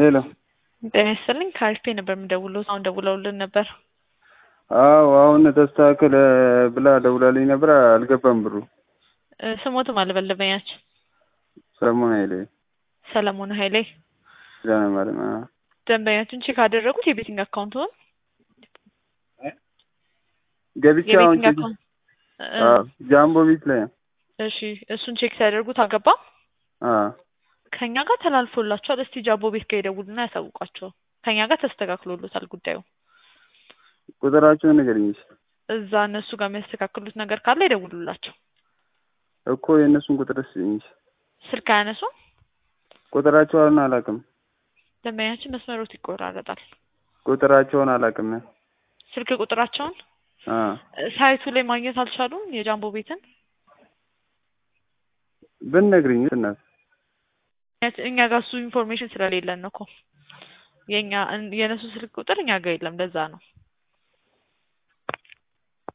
ሄሎ ጤና ይስጥልኝ ከአሪፍ ነበር የምደውለው አሁን ደውለውልን ነበር አዎ አሁን ተስተካከለ ብላ ደውላልኝ ነበር አልገባም ብሩ እ ስሞትም አልበለበኛችን ሰለሞን ኃይሌ ሰለሞን ኃይሌ ኪዳነ ማርያም አዎ ደንበኛችን ቼክ አደረጉት የቤቲንግ አካውንቱን ገብቼ አሁን የቤቲንግ ቼክ አካውንት እ አዎ ጃምቦ ቤት ላይ እሺ እሱን ቼክ ሲያደርጉት አልገባም አዎ ከኛ ጋር ተላልፎላቸዋል እስቲ ጃምቦ ቤት ጋር ይደውሉና ያሳውቋቸው ከኛ ጋር ተስተካክሎሎታል ጉዳዩ ቁጥራቸውን ንገረኝ እስኪ እዛ እነሱ ጋር የሚያስተካክሉት ነገር ካለ ይደውሉላቸው እኮ የእነሱን ቁጥር ስጠኝ እስኪ ስልክ አያነሱም ቁጥራቸውን አላውቅም ደንበኛችን መስመሮት ይቆራረጣል ቁጥራቸውን አላውቅም ስልክ ቁጥራቸውን አዎ እ ሳይቱ ላይ ማግኘት አልቻሉም የጃምቦ ቤትን ብትነግሪኝ እናት እኛ ጋር እሱ ኢንፎርሜሽን ስለሌለን ነው እኮ የኛ የእነሱ ስልክ ቁጥር እኛ ጋር የለም ለዛ ነው